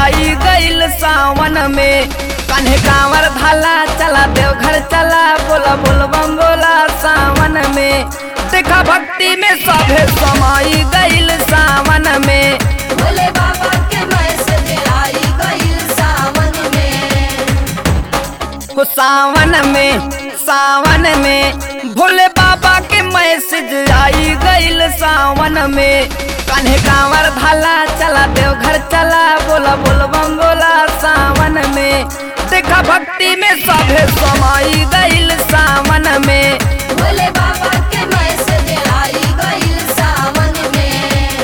आई गईल सावन में कन्हे कांवर धाला चला देवघर चला बोला बोल बम बोला सावन में देखा भक्ति में सभे समाई गईल सावन में भोले बाबा के मैसेज आई गईल सावन में हो सावन में सावन में भोले बाबा के मैसेज आई गईल सावन में कन्हे कांवर धाला चला देवघर चला बोला बोल बम बोला सावन में देखा भक्ति में सभे समाई गईल सावन में भोले बाबा के मैसेज आई गईल सावन में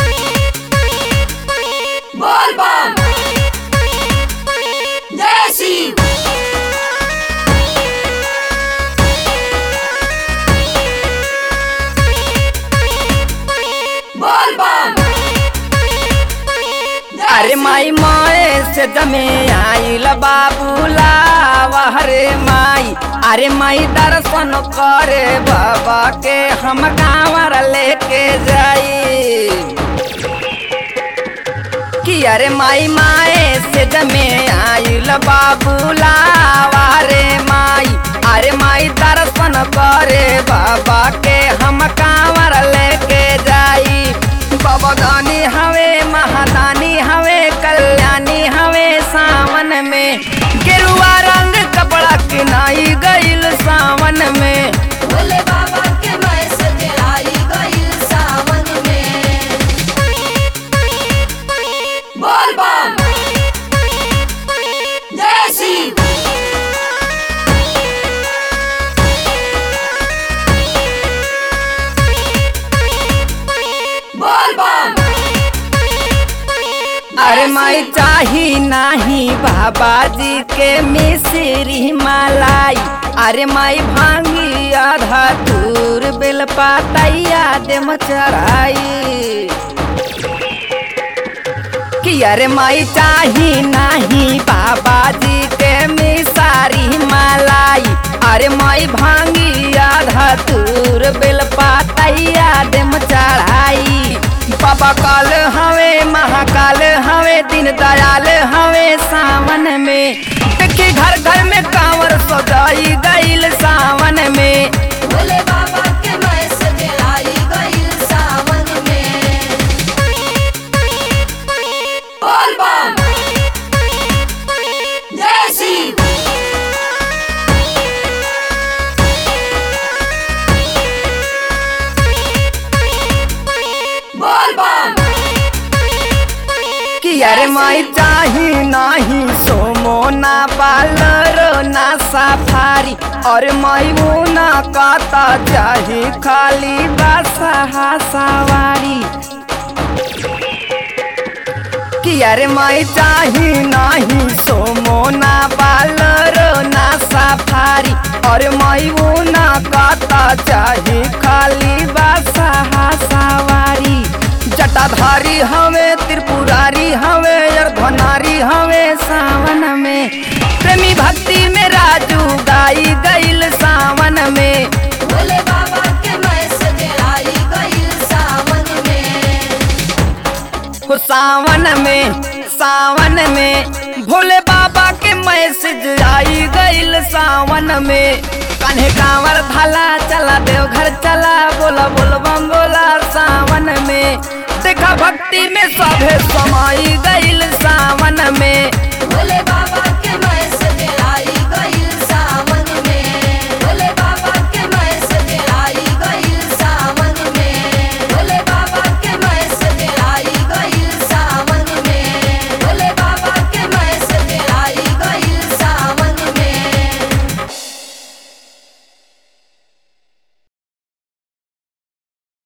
बोल बम जय शिव बोल बम अरे माई माए से जमे आइल बाबूला हरे माई अरे माई दर्शन करे बाबा के हम कांवर लेके जाई कि अरे माई माए से जमे आइल बाबूला रे माई अरे माई दर्शन करे बाबा के हम कांवर लेके जाई बाबा दानी हवे महादानी हवे कल्याणी हवे सावन में गेरुआ रंग कपड़ा किनाई गईल सावन में भोले बाबा के मैसेज आई गईल सावन में बोल बम जय शिव बोल बम अरे माई चाही नाही बाबा जी के मिश्री मलाई अरे माई भांगी आधा दूर बेल पातैया दे चढ़ाई कि अरे माई चाही नाही बाबा जी के मिसारी मलाई अरे माई भांगी आधा दूर बेल पातैया दे चढ़ाई बाबा काल हवे महाकाल हवे दिन दयाल हवे सावन में देखी घर घर में कांवर सजाई गईल सावन में भोले बाबा के मैसेज आई गईल सावन में बोल बम जय शिव बोल बम कि अरे माई चाही नाही सोमो ना पालरो ना सफारी और माई वो ना काता चाही खाली बसहा सवारी कि अरे माई चाही नाही सोमो ना पालरो ना सफारी और माई वो ना काता चाही खाली बसहा सवारी जटाधारी हवे त्रिपुरारी हवे अर्धनारी हवे सावन में प्रेमी भक्ति में राजू गाई गईल सावन में भोले बाबा के मैसेज आई गईल सावन में हो सावन में सावन में भोले बाबा के मैसेज आई गईल सावन में कन्हे कांवर धाला चला देवघर चला बोला बोल बम बोला सावन में देखा भक्ति में सभे समाई गईल सावन में भोले बाबा के मैसेज